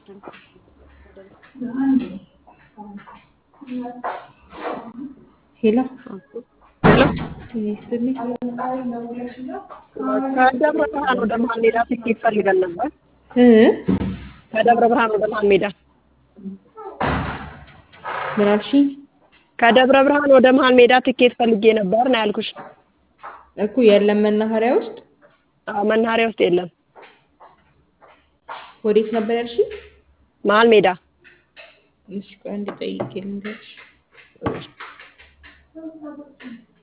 ሄሎ ሄሎ ይስጥልኝ። ከደብረ ብርሃን ወደ መሀል ሜዳ ትኬት ፈልገን ነበር። እ ከደብረ ብርሃን ወደ መሀል ሜዳ ምን አልሽኝ? ከደብረ ብርሃን ወደ መሀል ሜዳ ትኬት ፈልጌ ነበር ነው ያልኩሽ። እኮ የለም መናኸሪያ ውስጥ አዎ መናኸሪያ ውስጥ የለም። ወዴት ነበር ያልሽኝ? መሀል ሜዳ እሺ ቆይ አንዴ ጠይቄ ልንገርሽ።